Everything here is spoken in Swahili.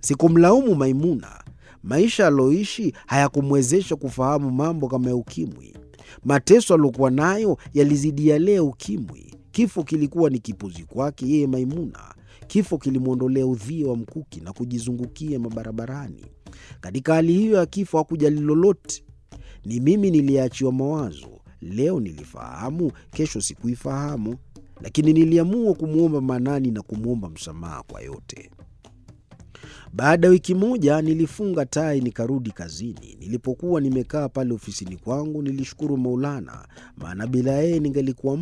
Sikumlaumu Maimuna. Maisha aliyoishi hayakumwezesha kufahamu mambo kama ya ukimwi. Mateso aliyokuwa nayo yalizidi yale ya ukimwi. Kifo kilikuwa ni kipuzi kwake yeye Maimuna. Kifo kilimwondolea udhia wa mkuki na kujizungukia mabarabarani. Katika hali hiyo ya kifo hakujali lolote. Ni mimi niliyeachiwa mawazo. Leo nilifahamu, kesho sikuifahamu, lakini niliamua kumwomba Manani na kumwomba msamaha kwa yote. Baada ya wiki moja nilifunga tai nikarudi kazini. Nilipokuwa nimekaa pale ofisini kwangu, nilishukuru Maulana, maana bila yeye ningelikuwa